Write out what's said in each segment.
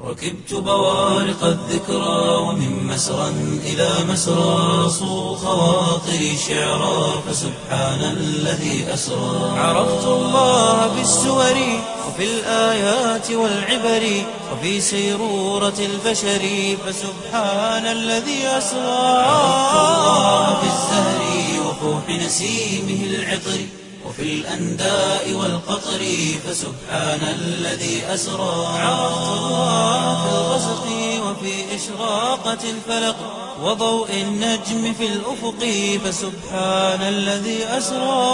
ركبت بوارق الذكرى ومن مسرى إلى مسرى صو خواطري شعرا فسبحان الذي أسرى عرفت الله بالسور وفي الآيات والعبر وفي سيرورة البشر فسبحان الذي أسرى عرفت الله بالزهر وفوح نسيمه العطر وفي الأنداء والقطر فسبحان الذي أسرى عرفت الله في الغسق وفي إشراقة الفلق وضوء النجم في الأفق فسبحان الذي أسرى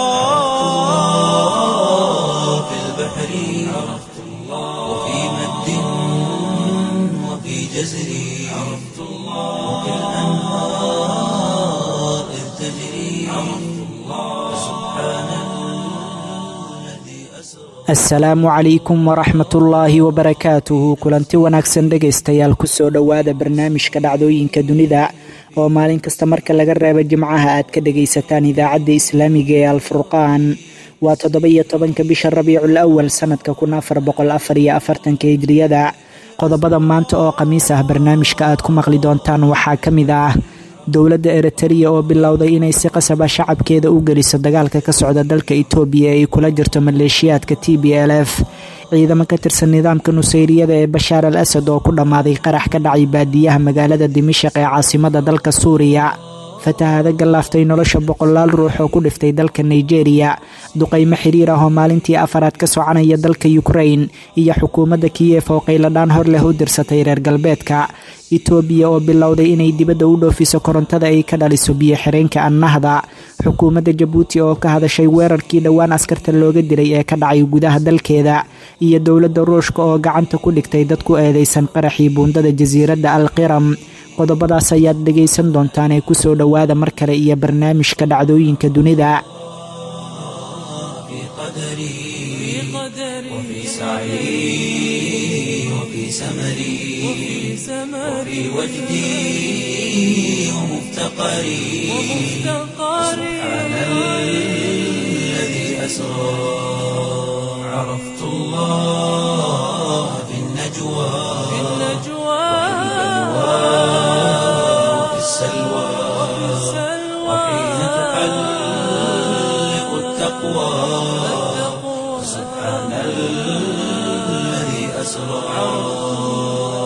في البحر عرفت الله وفي مد وفي جزر عرفت الله وفي الأنهار إذ تجري عرفت الله فسبحان الذي أسرى asalaamu calaykum waraxmatullaahi wabarakaatuhu kulanti wanaagsan dhegaystayaal kusoo dhowaada barnaamijka dhacdooyinka dunida oo maalin kasta marka laga reebo jimcaha aad ka dhagaysataan idaacadda islaamiga ee alfurqaan waa toddoba-iyo tobanka bisha rabiicul awal sanadka kun afar boqol afar iyo afartanka hijriyada qodobada maanta oo khamiis ah barnaamijka aad ku maqli doontaan waxaa ka mid ah dowladda eritariya oo bilowday inay si qasaba shacabkeeda u geliso dagaalka ka socda dalka itoobiya ee ay kula jirto maleeshiyaadka t b l f ciidamo ka tirsan nidaamka nusayriyada ee bashaar al asad oo ku dhammaaday qarax ka dhacay baadiyaha magaalada dimashaq ee caasimada dalka suuriya fatahaada gallaaftay nolosha boqolaal ruux oo ku dhiftay dalka nigeria duqaymo xiriir ah oo maalintii afaraad ka soconaya dalka ukrain iyo xukuumadda kiyef oo qayladhaan hor leh u dirsatay reer galbeedka itoobiya oo bilowday inay dibadda u dhoofiso korontada ay ka dhaliso biyo xireenka annahda xukuumadda jabuuti oo ka hadashay weerarkii dhowaan askarta looga dilay ee ka dhacay gudaha dalkeeda iyo dowladda ruushka oo gacanta ku dhigtay dad ku eedeysan qaraxii buundada jasiiradda alqiram qodobadaas ayaad dhegaysan doontaan ee kusoo dhowaada mar kale iyo barnaamijka dhacdooyinka dunida في قدري وفي سعي وفي سمري وفي وجدي ومفتقري سبحان الذي أسرى عرفت الله في النجوى وفي السلوى وحين تحلق التقوى سبحان الذي أسرى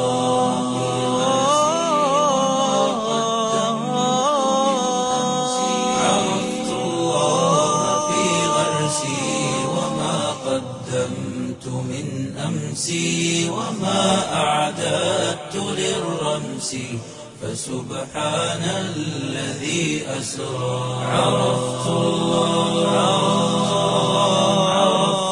عرفت الله في غرسي وما قدمت من أمسي وما أعددت للرمس فسبحان الذي أسرى عرفت الله عرفت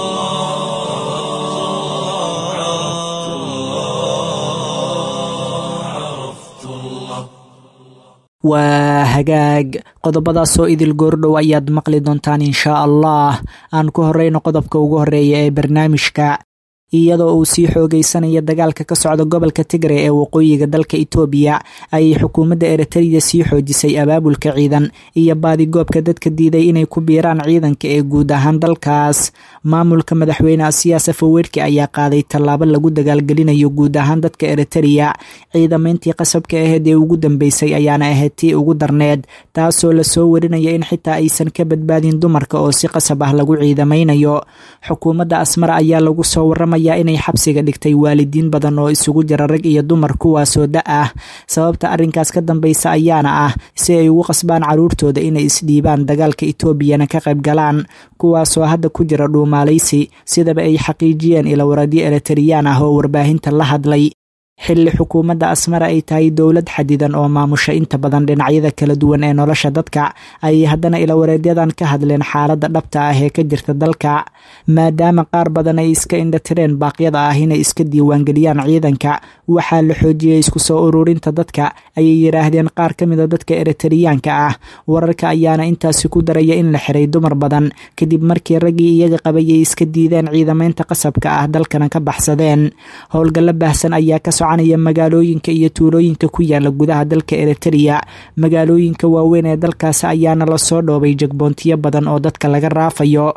الله عرفت الله waa hagaag qodobadaasoo idil goordhow ayaad maqli doontaan inshaa allah aan ku horeyno qodobka ugu horeeya ee barnaamijka iyadoo uu sii xoogeysanaya dagaalka ka socda gobolka tigre ee waqooyiga dalka itoobiya ayay xukuumadda eritariya sii xoojisay abaabulka ciidan iyo baadigoobka dadka diiday inay ku biiraan ciidanka ee guud ahaan dalkaas maamulka madaxweyne asiyaas afaweerki ayaa qaaday tallaabo lagu dagaalgelinayo guud ahaan dadka eritariya ciidamayntii qasabka aheyd ee ugu dambeysay ayaana ahayd tii ugu darneed taasoo lasoo warinaya in xitaa aysan ka badbaadin dumarka oo si qasab ah lagu ciidamaynayo xukuumadda asmar ayaa lagu soo waramaya inay xabsiga dhigtay waalidiin badan oo isugu jira rag iyo dumar kuwaasoo da ah sababta arrinkaas ka dambeysa ayaana ah si ay ugu qasbaan caruurtooda inay isdhiibaan dagaalka etoobiyana ka qayb galaan kuwaasoo hadda ku jira dhuumaalaysi sidaba ay xaqiijiyeen ilawaradyo eritariyaan ah oo warbaahinta la hadlay xilli xukuumadda asmara ay tahay dowlad xadidan oo maamusha inta badan dhinacyada kala duwan ee nolosha dadka ayay haddana ilawareedyadan ka hadleen xaaladda dhabta ah ee ka jirta dalka maadaama qaar badan ay iska indhatireen baaqyada ah inay iska diiwaangeliyaan ciidanka waxaa la xoojiyey isku soo ururinta dadka ayay yidhaahdeen qaar ka mida dadka eritariyaanka ah wararka ayaana intaasi ku daraya in la xiray dumar badan kadib markii raggii iyaga qabayay iska diideen ciidamaynta qasabka ah dalkana ka baxsadeen howlgallo baahsan ayaa ka soconaya magaalooyinka iyo tuulooyinka ku yaala gudaha dalka eritariya magaalooyinka waaweyn ee dalkaasi ayaana lasoo dhoobay jagboontiyo badan oo dadka laga raafayo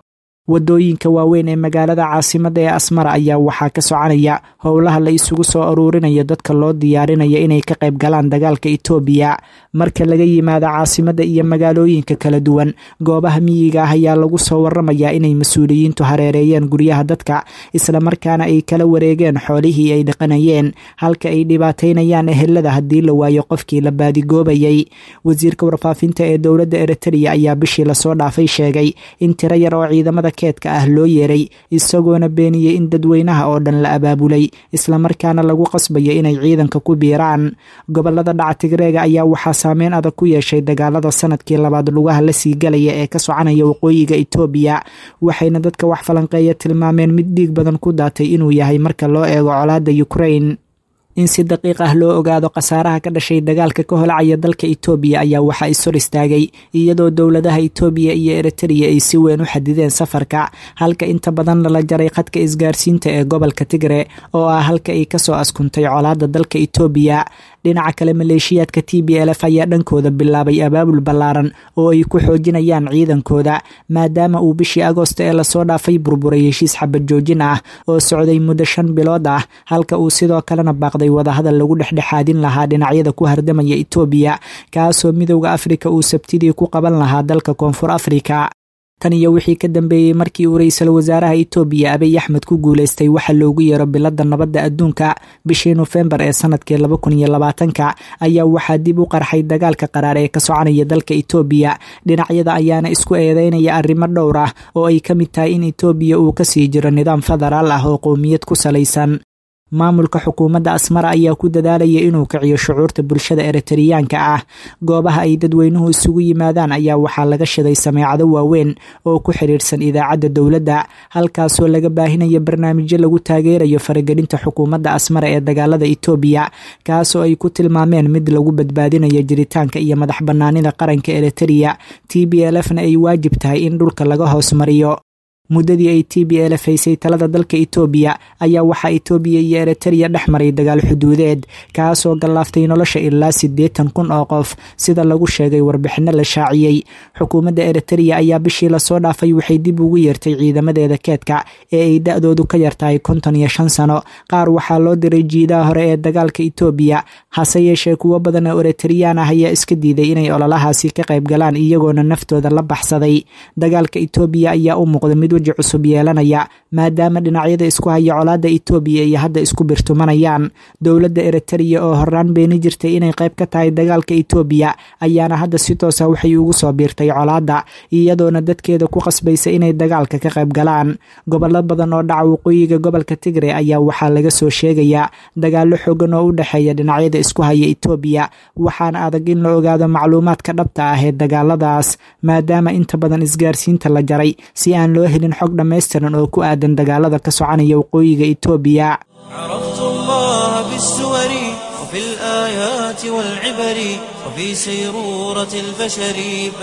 wadooyinka waaweyn ee magaalada caasimadda ee asmara ayaa waxaa ka soconaya howlaha la isugu soo aruurinayo dadka loo diyaarinayo inay ka qayb galaan dagaalka itoobiya marka laga yimaado caasimadda iyo magaalooyinka kala duwan goobaha miyiga ah ayaa lagu soo waramayaa inay mas-uuliyiintu hareereeyeen guryaha dadka islamarkaana ay kala wareegeen xoolihii ay dhaqanayeen halka ay dhibaataynayaan ehelada haddii la waayo qofkii la baadigoobayay wasiirka warfaafinta ee dowladda eritrea ayaa bishii lasoo dhaafay sheegay in tiro yar oo ciidamada keedka ah loo yeeray isagoona beeniyey in dadweynaha oo dhan la abaabulay islamarkaana lagu qasbayo inay ciidanka ku biiraan gobolada dhaca tigreega ayaa waxaa saameyn adag ku yeeshay dagaalada sanadkii labaad lugaha la sii galaya ee ka soconaya waqooyiga itoobiya waxayna dadka wax falanqeeya tilmaameen mid dhiig badan ku daatay inuu yahay marka loo eego colaadda ukrain in si daqiiq ah loo ogaado khasaaraha ka dhashay dagaalka ka holacaya dalka itoobiya ayaa waxaa ishor istaagay iyadoo dowladaha itoobiya iyo eritrea ay si weyn u xadideen safarka halka inta badanna la jaray khadka isgaarsiinta ee gobolka tigre oo ah halka ay kasoo askuntay colaadda dalka itoobiya dhinaca kale maleeshiyaadka t b l f ayaa dhankooda bilaabay abaabul ballaaran oo ay ku xoojinayaan ciidankooda maadaama uu bishii agoosto ee lasoo dhaafay burburay heshiis xabad joojin ah oo socday muddo shan bilood ah halka uu sidoo kalena baaqday wadahadal lagu dhexdhexaadin lahaa dhinacyada ku hardamaya itoobiya kaasoo midowda afrika uu sabtidii ku qaban lahaa dalka koonfur afrika tan iyo wixii ka dambeeyey markii uu ra-iisul wasaaraha itoobiya abiy axmed ku guuleystay waxa loogu yeero biladda nabadda adduunka bishii nofembar ee sanadkii laba kun iyo labaatanka ayaa waxaa dib u qarxay dagaalka qaraar ee ka soconaya dalka itoobiya dhinacyada ayaana isku eedeynaya arrimo dhowr ah oo ay ka mid tahay in itoobiya uu kasii jiro nidaam federaal ah oo qowmiyad ku salaysan maamulka xukuumadda asmara ayaa ku dadaalaya inuu kiciyo shucuurta bulshada eritariyaanka ah goobaha ay dadweynuhu isugu yimaadaan ayaa waxaa laga shiday sameecado waaweyn oo ku xiriirsan idaacadda dowladda halkaasoo laga baahinayo barnaamijyo lagu taageerayo faragelinta xukuumadda asmara ee dagaalada itoobiya kaasoo ay ku tilmaameen mid lagu badbaadinayo jiritaanka iyo madax bannaanida qaranka eritereya t b l fna ay waajib tahay in dhulka laga hoos mariyo muddadii ay t b l f haysay talada dalka itoobiya ayaa waxaa itoobiya iyo eritereya dhex maray dagaal xuduudeed kaasoo gallaaftay nolosha ilaa siddeetan kun oo qof sida lagu sheegay warbixinno la shaaciyey xukuumadda eritereya ayaa bishii lasoo dhaafay waxay dib ugu yeertay ciidamadeeda keedka ee ay da-doodu ka yartahay konton iyo shan sano qaar waxaa loo diray jiidaha hore ee dagaalka itoobiya hase yeeshee kuwo badan oo eritareyaan ah ayaa iska diiday inay ololahaasi ka qayb galaan iyagoona naftooda la baxsaday dagaalka itoobiya ayaa u muuqda mid weji cusub yeelanaya maadaama dhinacyada isku haya colaadda itoobiya iyo hadda isku birtumanayaan dowladda eritereya oo horaan beeni jirtay inay qayb ka tahay dagaalka itoobiya ayaana hadda si toosa waxay ugu soo biirtay colaadda iyadoona dadkeeda ku qasbaysa inay dagaalka ka qayb galaan gobollo badan oo dhaca waqooyiga gobolka tigre ayaa waxaa laga soo sheegayaa dagaallo xoogan oo u dhexeeya dhinacyada isku haya itoobiya waxaana adag in la ogaado macluumaadka dhabta ah ee dagaaladaas maadaama inta badan isgaarsiinta la jaray si aan loo helin xog dhammaystiran oo ku aadan dagaalada ka soconaya waqooyiga itoobiya عرفت الله بالسور وفي الآيات والعبر وفي سيرورة البشر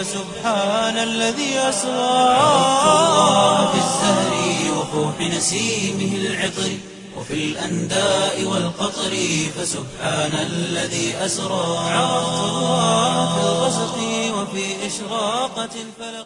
فسبحان الذي أسرى عرفت الله بالزهر وفوح نسيمه العطر وفي الأنداء والقطر فسبحان الذي أسرى عرفت الله في الغسق وفي إشراقة الفلق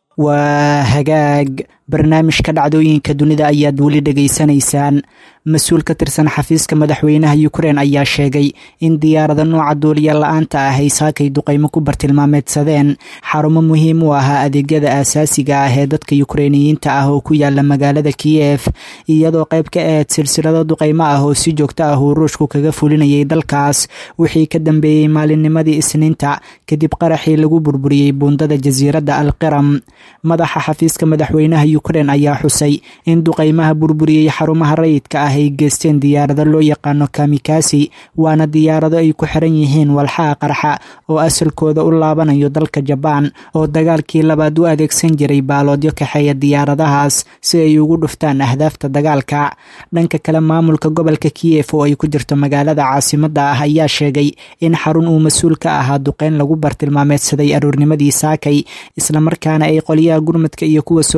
waa hagaag barnaamijka dhacdooyinka dunida ayaad weli dhegaysanaysaan mas-uul ka tirsan xafiiska madaxweynaha ukrein ayaa sheegay in diyaarada nooca duuliya la-aanta ah ay saakay duqaymo ku bartilmaameedsadeen xarumo muhiim u ahaa adeegyada aasaasiga ah ee dadka yukreiniyiinta ah oo ku yaala magaalada kiyef iyadoo qayb ka ahayd silsilado duqaymo ah oo si joogto ah uu ruushku kaga fulinayay dalkaas wixii ka dambeeyey maalinnimadii isniinta kadib qaraxii lagu burburiyey buundada jasiiradda alqiram madaxa xafiiska madaxweynaha ukrein ayaa xusay in duqaymaha burburiyey xarumaha rayidka ah ay geysteen diyaarado loo yaqaano kamikasi waana diyaarado ay ku xiran yihiin walxaha qarxa oo asalkooda u laabanayo dalka jabaan oo dagaalkii labaad u adeegsan jiray baaloodyo kaxeeya diyaaradahaas si ay ugu dhuftaan ahdaafta dagaalka dhanka kale maamulka gobolka kiyef oo ay ku jirto magaalada caasimadda ah ayaa sheegay in xarun uu mas-uul ka ahaa duqeyn lagu bartilmaameedsaday aroornimadii saakay islamarkaana ay qolyaha gurmadka iyo kuwa soo badbaadin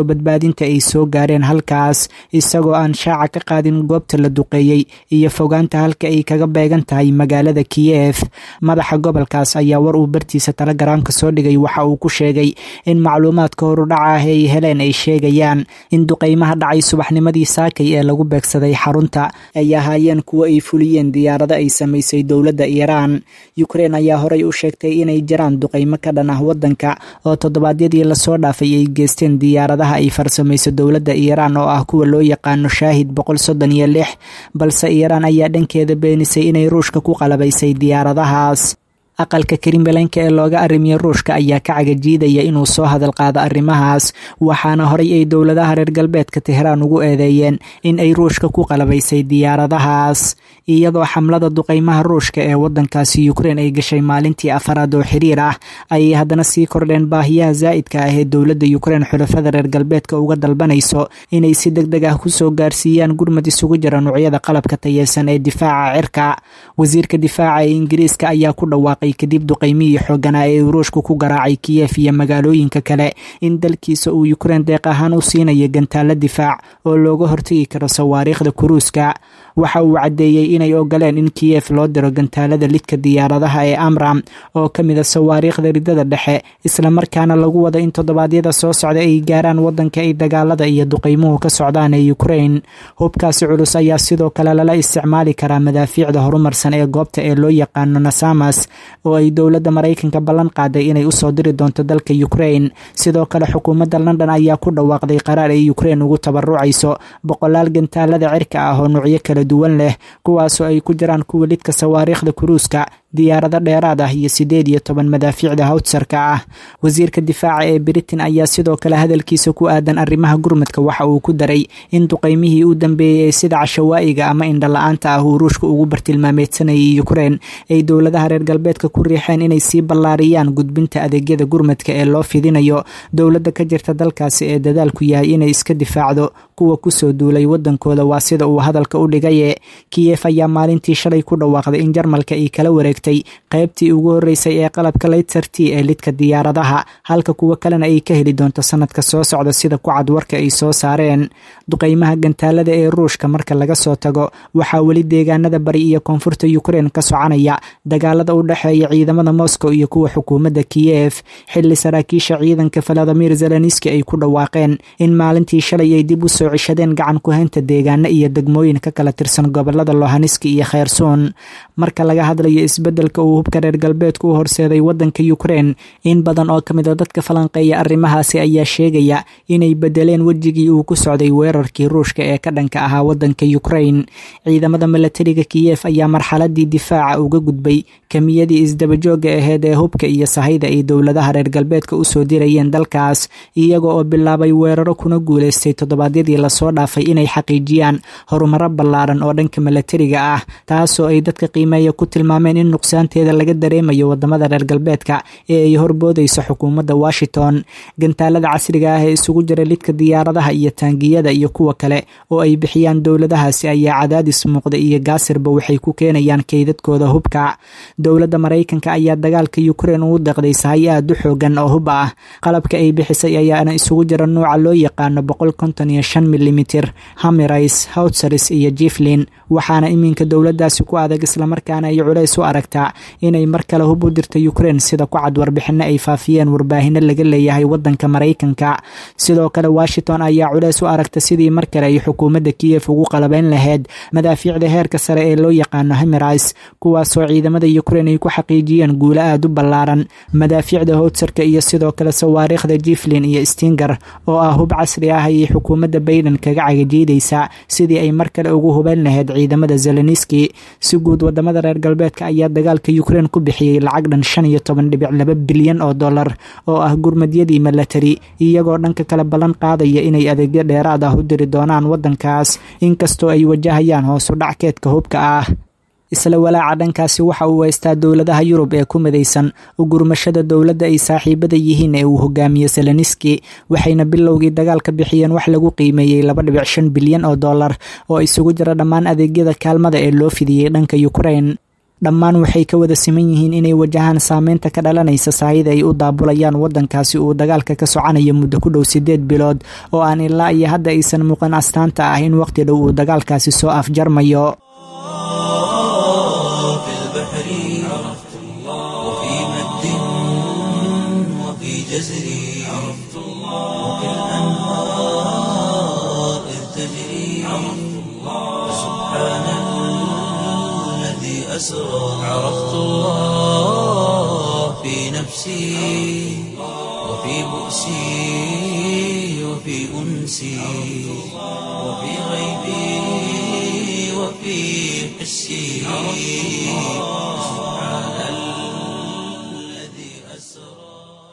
mujaahidiinta ay soo gaareen halkaas isagoo aan shaaca ka qaadin goobta la duqeeyey iyo fogaanta halka ay kaga beegan tahay magaalada kiyef madaxa gobolkaas ayaa war uu bartiisa telegaraamka soo dhigay waxa uu ku sheegay in macluumaadka horudhaca ah ay heleen ay sheegayaan in duqeymaha dhacay subaxnimadii saakay ee lagu beegsaday xarunta ay ahaayeen kuwo ay fuliyeen diyaarado ay samaysay dowladda iiraan ukrein ayaa horey u sheegtay inay jiraan duqeymo ka dhan ah wadanka oo toddobaadyadii lasoo dhaafay ay geysteen diyaaradaha ay farsamayso dowladda iiraan oo ah kuwa loo yaqaano shaahid boqol soddon iyo lix balse iiraan ayaa dhankeeda beenisay inay ruushka ku qalabaysay diyaaradahaas aqalka karimbelenka ee looga arrimiya ruushka ayaa ka cagajiidaya inuu soo hadal qaado arrimahaas waxaana horay ay dowladaha reer galbeedka tehraan ugu eedeeyeen in ay ruushka ku qalabaysay diyaaradahaas iyadoo xamlada duqeymaha ruushka ee wadankaasi ukrein ay gashay maalintii afaraad oo xiriir ah ayay haddana sii kordheen baahiyaha zaa'idka ah ee dowladda ukrein xulafada reer galbeedka uga dalbanayso inay si deg deg ah kusoo gaarsiiyaan gurmad isugu jira nuucyada qalabka tayeysan ee difaaca cirka wasiirka difaaca ee ingiriiska ayaa ku dhawaaqay kadib duqeymihii xooganaa ee ruushku ku garaacay kiyef iyo magaalooyinka kale in dalkiisa uu ukrein deeq ahaan u siinayo gantaalo difaac oo looga hortegi karo sawaariikhda kuruuska waxa uu caddeeyey inay ogoleen in kiyef loo diro gantaalada lidka diyaaradaha ee amram oo ka mid a sawaariikhda ridada dhexe islamarkaana lagu wado in toddobaadyada soo socda ay gaaraan wadanka ay dagaalada iyo duqeymuhu ka socdaan ee ukrein hubkaasi culus ayaa sidoo kale lala isticmaali karaa madaafiicda horumarsan ee goobta ee loo yaqaano nasamas oo ay dowladda maraykanka ballan qaaday inay usoo diri doonto dalka ukrein sidoo kale xukuumadda london ayaa ku dhawaaqday qaraar ay ukrein ugu tabarucayso boqolaal gantaalada cirka ah oo nuucyo kala duwan leh kuwaasoo ay ku jiraan kuwa lidka sawaariikhda kuruuska diyaarado dheeraad ah iyo siddeed iyo toban madaafiicda hawtsarka ah wasiirka difaaca ee britain ayaa sidoo kale hadalkiisa ku aadan arrimaha gurmadka waxa uu ku daray in duqeymihii u dambeeyey sida cashawaa'iga ama indhala-aanta ah uu ruushka ugu bartilmaameedsanayay ukrein ay dowladaha reer galbeedka ku riixeen inay sii ballaariyaan gudbinta adeegyada gurmadka ee loo fidinayo dowladda ka jirta dalkaasi ee dadaalku yahay inay iska difaacdo kuwa kusoo duulay wadankooda waa sida uu hadalka u dhigaye kiyef ayaa maalintii shalay ku dhawaaqday in jarmalka ay kala wareegtay qaybtii ugu horreysay ee qalabka laytserti ee lidka diyaaradaha halka kuwo kalena ay ka heli doonto sanadka soo socda sida ku cad warka ay soo saareen duqeymaha gantaalada ee ruushka marka laga soo tago waxaa weli deegaanada bari iyo koonfurta ukrein ka soconaya dagaalada u dhexeeya ciidamada moscow iyo kuwa xukuumadda kiyef xilli saraakiisha ciidanka valadimir zeleniski ay ku dhawaaqeen in maalintii shalay ay dib u soo cishadeen gacan ku-haynta deegaano iyo degmooyin ka kala tirsan gobolada lohaniski iyo kheyrsoon marka laga hadlayo isbeddelka uu hubka reer galbeedku u horseeday wadanka ukrein in badan oo ka mid a dadka falanqeeya arrimahaasi ayaa sheegaya inay bedeleen wejigii uu ku socday weerarkii ruushka ee ka dhanka ahaa wadanka ukrein ciidamada milatariga kiyef ayaa marxaladii difaaca uga gudbay kamiyadii isdabajooga aheyd ee hubka iyo sahayda ay dowladaha reer galbeedka usoo dirayeen dalkaas iyaga oo bilaabay weeraro kuna guuleystay toddobaadyadii lasoo dhaafay inay xaqiijiyaan horumaro ballaaran oo dhanka milatariga ah taasoo ay dadka qiimeeya ku tilmaameen in nuqsaanteeda laga dareemayo wadamada reer galbeedka ee ay horboodayso xukuumadda washington gantaalada casriga ah ee isugu jira lidka diyaaradaha iyo taangiyada iyo kuwa kale oo ay bixiyaan dowladahaasi ayaa cadaadis muuqda iyo gaasirba waxay ku keenayaan kaydadkooda hubka dowladda maraykanka ayaa dagaalka ukrein ugu deeqday sahay aad u xoogan oo hub ah qalabka ay bixisay ayaana isugu jira nuuca loo yaqaano boqol konton iyo shan milimitir hamirais howtsaris iyo jiflin waxaana iminka dowladaasi ku adag islamarkaana ay culays u aragtaa inay mar kale hub u dirta ukrein sida ku cad warbixino ay faafiyeen warbaahino laga leeyahay wadanka maraykanka sidoo kale washington ayaa culays u aragta sidii mar kale ay xukuumadda kiyef ugu qalabeyn lahayd madaafiicda heerka sare ee loo yaqaano hamirais kuwaasoo ciidamada ukrein ay ku xaqiijiyeen guulo aad u ballaaran madaafiicda howtsarka iyo sidoo kale sawaariikhda jiflin iyo stinger oo ah hub casri ah ayay xukuumadda bayden kaga cagajiidaysaa sidii ay mar kale ugu hubeyn lahayd ciidamada zeleniski si guud wadamada reer galbeedka ayaa dagaalka ukrein ku bixiyey lacag dhan shan iyo toban dhibic laba bilyan oo dollar oo ah gurmadyadii milatari iyagoo dhanka kale ballan qaadaya inay adeegyo dheeraad ah u diri doonaan wadankaas inkastoo ay wajahayaan hoosu dhackeedka hubka ah isla walaaca dhankaasi waxa uu haystaa dowladaha yurub ee ku midaysan ugurmashada dowladda ay saaxiibada yihiin ee uu hogaamiyo seleniski waxayna bilowgii dagaalka bixiyeen wax lagu qiimeeyey laba dhibic shan bilyan oo dollar oo isugu jira dhammaan adeegyada kaalmada ee loo fidiyey dhanka ukrein dhammaan waxay ka wada siman yihiin inay wajahaan saameynta ka dhalanaysa saahida ay u daabulayaan waddankaasi uu dagaalka ka soconayo muddo ku dhow siddeed bilood oo aan ilaa iyo hadda aysan muuqan astaanta ah in waqti dhow uu dagaalkaasi soo afjarmayo في البحر عرفت الله وفي مد وفي جزر عرفت الله وفي الأنهار إذ تجري عرفت الله فسبحان الذي أسرى عرفت الله في نفسي وفي بؤسي وفي أنسي وفي غيبي وفي حسي سبحان الذي أسرى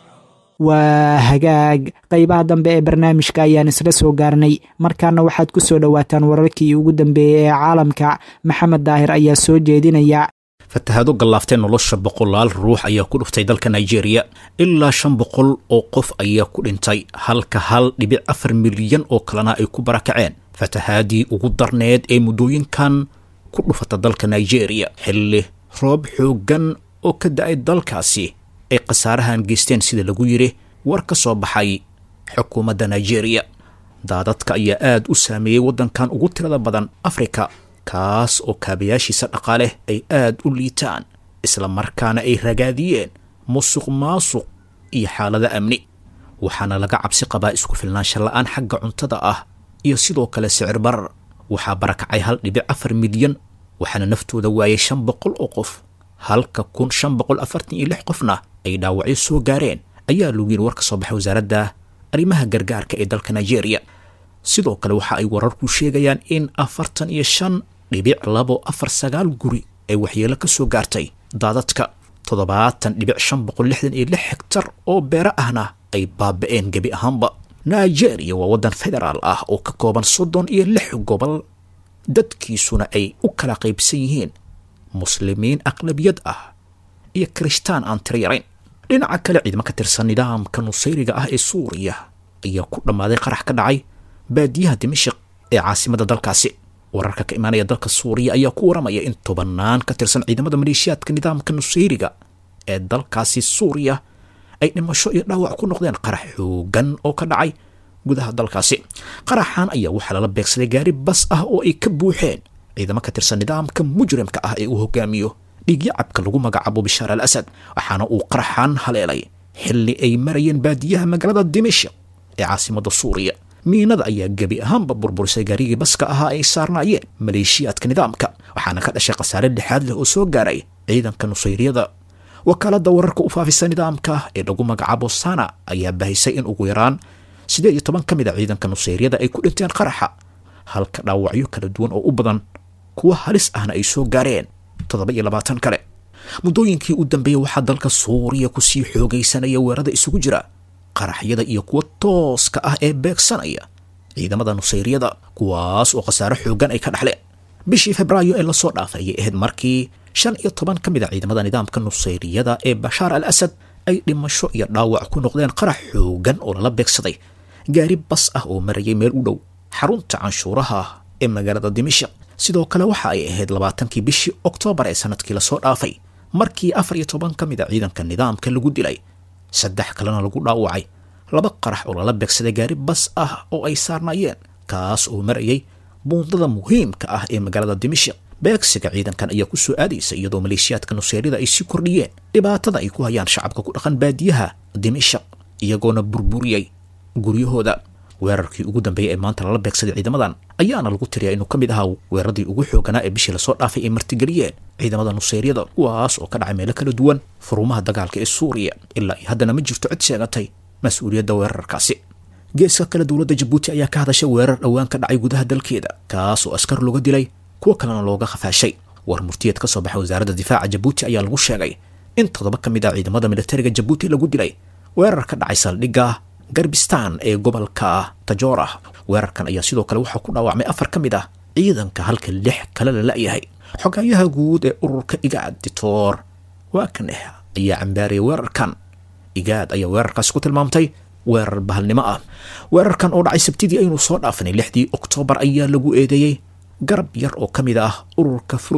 waa hagaag qeybaha dambe ee barnaamijka ayaan isla soo gaarnay markaana waxaad ku soo dhowaataan wararkii ugu dambeeyey ee caalamka maxamed daahir ayaa soo jeedinaya fatahaado gallaaftee nolosha boqolaal ruux ayaa ku dhuftay dalka nigeria ilaa shan boqol oo qof ayaa ku dhintay halka hal dhibic afar milyan oo kalena ay ku barakaceen fatahaadii ugu darneed ee muddooyinkan ku dhufata dalka nigeria xilli roob xooggan oo ka da-ay dalkaasi ay khasaarahan geysteen sida lagu yidhi war ka soo baxay xukuumadda nigeria daadadka ayaa aad u saameeyey waddankan ugu tirada badan afrika kaas oo kaabayaashiisa dhaqaale ay aad u liitaan isla markaana ay ragaadiyeen musuq maasuq iyo xaalada amni waxaana laga cabsi qabaa isku filnaansha la-aan xagga cuntada ah iyo sidoo kale sicir barar waxaa barakacay hal dhibic afar milyan waxaana naftooda waayay shan boqol oo qof halka kun shan boqol afartan iyo lix qofna ay dhaawacyo soo gaareen ayaa lagu yiri war ka soo baxay wasaaradda arrimaha gargaarka ee dalka nigeria sidoo kale waxa ay wararku sheegayaan in afartan iyo shan dhibic labo afar sagaal guri ay waxyeelo ka soo gaartay daadadka toddobaatan dhibic shan boqol lixdan iyo lix hegtar oo beero ahna ay baaba-een gebi ahaanba nigeria waa waddan federaal ah oo ka kooban soddon iyo lix gobol dadkiisuna ay u kala qaybsan yihiin muslimiin aqlabiyad ah iyo kirishtaan aan tiro yarayn dhinaca kale ciidamo ka tirsan nidaamka nusayriga ah ee suuriya ayaa ku dhammaaday qarax ka dhacay baadiyaha dimashik ee caasimadda dalkaasi wararka ka imaanaya dalka suuriya ayaa ku waramaya in tobannaan ka tirsan ciidamada maleeshiyaadka nidaamka nusayriga ee dalkaasi suuriya ay dhimasho iyo dhaawac ku noqdeen qarax xoogan oo ka dhacay gudaha dalkaasi qaraxan ayaa waxaa lala beegsaday gaari bas ah oo ay ka buuxeen ciidamo ka tirsan nidaamka mujrimka ah ee uu hogaamiyo dhiigyacabka lagu magacaabo bishaar al asad waxaana uu qaraxan haleelay xilli ay marayeen baadiyaha magaalada dimashik ee caasimadda suuriya miinada ayaa gebi ahaanba burburisay gaarigii baska ahaa ay saarnaayeen maleeshiyaadka nidaamka waxaana ka dhashay khasaare lixaad leh oo soo gaaray ciidanka nusayriyada wakaaladda wararka u faafisa nidaamka ee lagu magacaabo sana ayaa bahisay in ugu yaraan siddeed iyo toban ka mid a ciidanka nusayryada ay ku dhinteen qaraxa halka dhaawacyo kala duwan oo u badan kuwa halis ahna ay soo gaareen toddoba iyo labaatan kale muddooyinkii u dambeeyey waxaa dalka suuriya kusii xoogaysanaya weerada isugu jira qaraxyada iyo kuwa tooska ah ee beegsanaya ciidamada nusayryada kuwaas oo khasaare xoogan ay ka dhaxleen bishii febraayo ee lasoo dhaafay ayay ahayd markii shan iyo toban ka mid a ciidamada nidaamka nusayriyada ee bashaar al asad ay dhimasho iyo dhaawac ku noqdeen qarax xoogan oo lala beegsaday gaari bas ah oo marayay meel u dhow xarunta canshuuraha ee magaalada dimashik sidoo kale waxa ay ahayd labaatankii bishii oktoobar ee sanadkii lasoo dhaafay markii afar iyo toban ka mid a ciidanka nidaamka lagu dilay saddex kalena lagu dhaawacay laba qarax oo lala beegsaday gaari bas ah oo ay saarnaayeen kaas oo marayay buundada muhiimka ah ee magaalada dimashik beegsiga ciidankan ayaa ku soo aadaysa iyadoo maleeshiyaadka nuseyrida ay sii kordhiyeen dhibaatada ay ku hayaan shacabka ku dhaqan baadiyaha dimashik iyagoona burburiyey guryahooda weerarkii ugu dambeeyay ee maanta lala beegsaday ciidamadan ayaana lagu tiriyaa inuu ka mid ahaa weeraradii ugu xooganaa ee bishii lasoo dhaafay ay martigeliyeen ciidamada nuseyryada kuwaas oo ka dhacay meelo kala duwan furumaha dagaalka ee suuriya ilaa iyo haddana ma jirto cid sheegatay mas-uuliyadda weerarkaasi geeska kale dowladda jabuuti ayaa ka hadashay weerar dhowaan ka dhacay gudaha dalkeeda kaas oo askar looga dilay kuwo kalena looga khafaashay war murtiyeed ka soo baxay wasaaradda difaaca jabuuti ayaa lagu sheegay in toddoba ka mid ah ciidamada militariga jabuuti lagu dilay weerar ka dhacay saldhigga garbistan ee gobolka tajoora weerarkan ayaa sidoo kale waxaa ku dhaawacmay afar ka mid ah ciidanka halka lix kale la la-yahay xogaayaha guud ee ururka igaad ditoor waakaneh ayaa cambaariyay weerarkan igaad ayaa weerarkaasi ku tilmaamtay weerar bahalnimo ah weerarkan oo dhacay sabtidii aynu soo dhaafanay lixdii oktoobar ayaa lagu eedeeyey garab yar oo ka mid ah ururka furud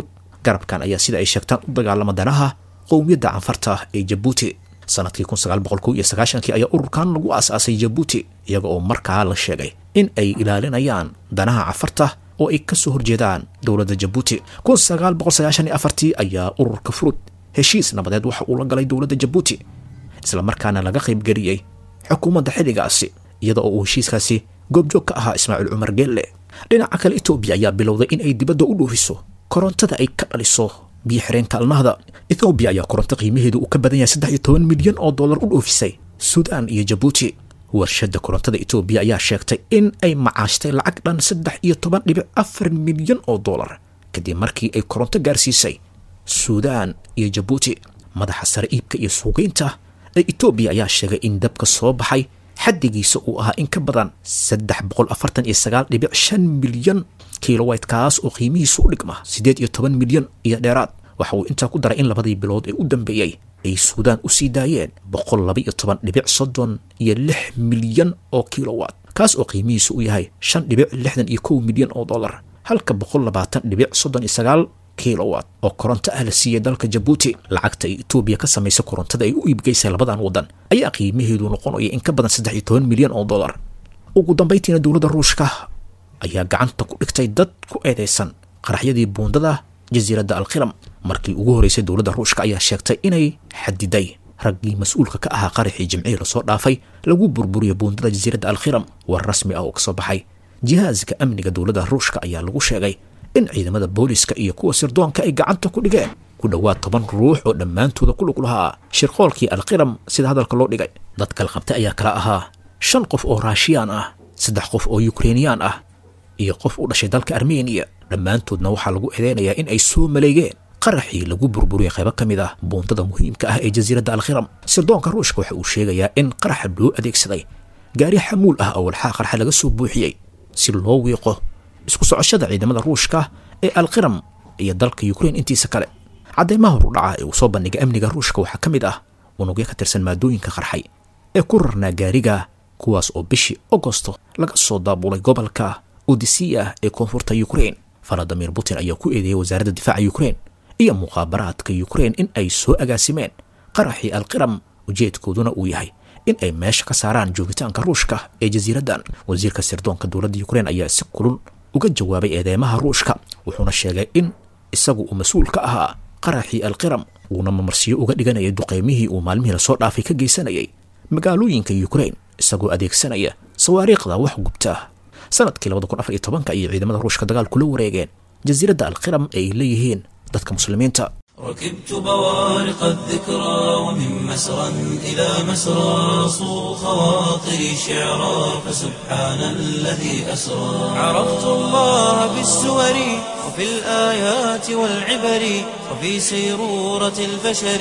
garabkan ayaa sida ay sheegtaan u dagaalama danaha qowmiyadda canfarta ee jabuuti sanadkii kun sagaal boqol kow iyo sagaashankii ayaa ururkan lagu aasaasay jabuuti iyaga oo markaa la sheegay in ay ilaalinayaan danaha canfarta oo ay kasoo horjeedaan dowladda jabuuti kun sagaal boqol sagaashan iyo afartii ayaa ururka furud heshiis nabadeed waxa uu la galay dowladda jabuuti islamarkaana laga qaybgeliyey xukuumadda xilligaasi iyada oo uu heshiiskaasi goobjoog ka ahaa ismaaciil cumar geelle dhinaca kale etoobiya ayaa bilowday in ay dibadda u dhoofiso korontada ay ka dhaliso biyo xireenka alnahda ethoobiya ayaa koronto qiimaheedu uu ka badan yahay saddex iyo toban milyan oo dollar u dhoofisay suudaan iyo jabuuti warshadda korontada etoobiya ayaa sheegtay in ay macaashtay lacag dhan saddex iyo toban dhibic afar milyan oo dollar kadib markii ay koronto gaarsiisay suudaan iyo jabuuti madaxa sare iibka iyo suugeynta ee etoobiya ayaa sheegay in dabka soo baxay xaddigiisa uu ahaa in ka badan saddex boqol afartan iyo sagaal dhibic shan milyan kilowayt kaas oo qiimihiisu u dhigma siddeed iyo toban milyan iyo dheeraad waxa uu intaa ku daray in labadii bilood ee u dambeeyey ay suudaan u sii daayeen boqol laba iyo toban dhibic soddon iyo lix milyan oo kilowat kaas oo qiimihiisu u yahay shan dhibic lixdan iyo kow milyan oo dollar halka boqol labaatan dhibic soddon iyo sagaal kilowat oo koronto ah la siiyey dalka jabuuti lacagta ay etoobiya ka samaysa korontada ay u iibgeysay labadan waddan ayaa qiimaheedu noqonaya in ka badan saddex iyo toban milyan oo dollar ugu dambayntiina dowladda ruushka ayaa gacanta ku dhigtay dad ku eedeysan qaraxyadii buundada jasiiradda alkhiram markii ugu horreysay dowladda ruushka ayaa sheegtay inay xadiday raggii mas-uulka ka ahaa qaraxii jimcihii lasoo dhaafay lagu burburiyay buundada jasiiradda alkhiram war rasmi ah oo kasoo baxay jihaaska amniga dowladda ruushka ayaa lagu sheegay in ciidamada booliska iyo kuwa sirdoonka ay gacanta ku dhigeen ku dhowaad toban ruux oo dhammaantooda ku lug lahaa shirqoolkii alkhiram sida hadalka loo dhigay dadka la qabtay ayaa kala ahaa shan qof oo raashiyaan ah saddex qof oo yukrainiyaan ah iyo qof u dhashay dalka armeniya dhammaantoodna waxaa lagu eedeynayaa in ay soo maleegeen qaraxii lagu burburiyey qaybo ka mid ah buundada muhiimka ah ee jasiiradda alkhiram sirdoonka ruushka waxa uu sheegayaa in qaraxa loo adeegsaday gaari xamuul ah oo walxaa qarxa laga soo buuxiyey si loo wiiqo isku socoshada ciidamada ruushka ee alkhiram iyo dalka yukrain intiisa kale caddeymaha horudhaca ee uu soo bandhigay amniga ruushka waxaa ka mid ah unugyo ka tirsan maadooyinka qarxay ee ku rarnaa gaariga kuwaas oo bishii agosto laga soo daabulay gobolka odisiya ee koonfurta yukrain valadimir putin ayaa ku eedeeyay wasaaradda difaaca yukrain iyo muqaabaraadka yukrain in ay soo agaasimeen qaraxii alkhiram ujeedkooduna uu yahay in ay meesha ka saaraan joogitaanka ruushka ee jasiiraddan wasiirka sirdoonka dowladda yukrain ayaa si kulul uga jawaabay eedeymaha ruushka wuxuuna sheegay in isagu uu mas-uul ka ahaa qaraxii alkhiram uuna mamarsiyo uga dhiganayay duqeymihii uu maalmihii lasoo dhaafay ka geysanayay magaalooyinka yukrain isagoo adeegsanaya sawaariikhda wax gubta sanadkii labada kun afar iyo tobanka ayay ciidamada ruushka dagaal kula wareegeen jasiiradda alkhiram ee ay leeyihiin dadka muslimiinta ركبت بوارق الذكرى ومن مسرى إلى مسرى صوغ خواطري شعرا فسبحان الذي أسرى عرفت الله بالسور وفي الآيات والعبر وفي سيرورة البشر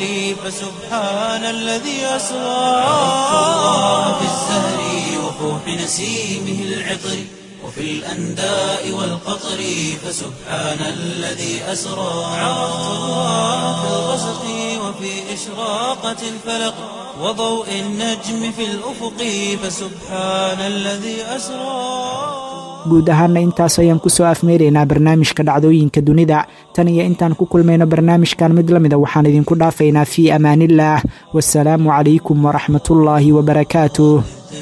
فسبحان الذي أسرى عرفت الله بالزهر وفوح نسيمه العطر وفي الأنداء والقطر فسبحان الذي أسرى عرفت الله في الغسق وفي إشراقة الفلق وضوء النجم في الأفق فسبحان الذي أسرى guud ahaana intaas ayaan kusoo afmeeraynaa barnaamijka dhacdooyinka dunida tan iyo intaan ku kulmayno barnaamijkan mid la mida waxaan idinku dhaafaynaa fii amaaniillaah wasalaamu calaykum waraxmatullaahi wabarakaatuh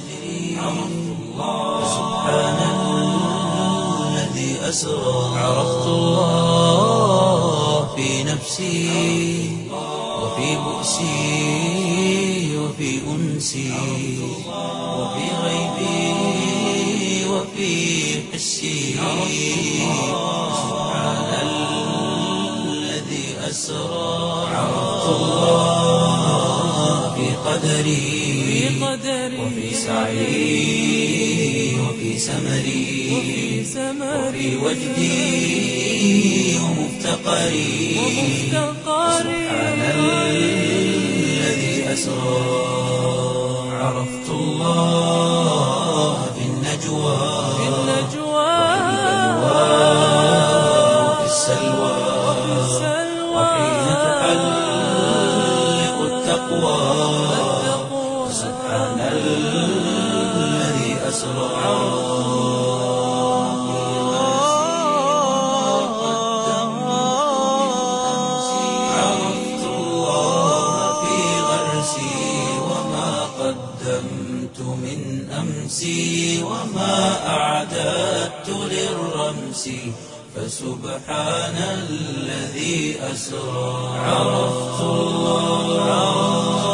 أسرى عرفت الله في نفسي وفي بؤسي وفي أنسي وفي غيبي وفي حسي سبحان الذي أسرى عرفت الله في قدري وفي سعي وفي سمري وفي وجدي ومفتقري سبحان الذي أسرى عرفت الله في النجوى وفي السلوى وحين تحلق التقوى سبحان الذي أسرى أنسي وما أعددت للرمس فسبحان الذي أسرى عرفت الله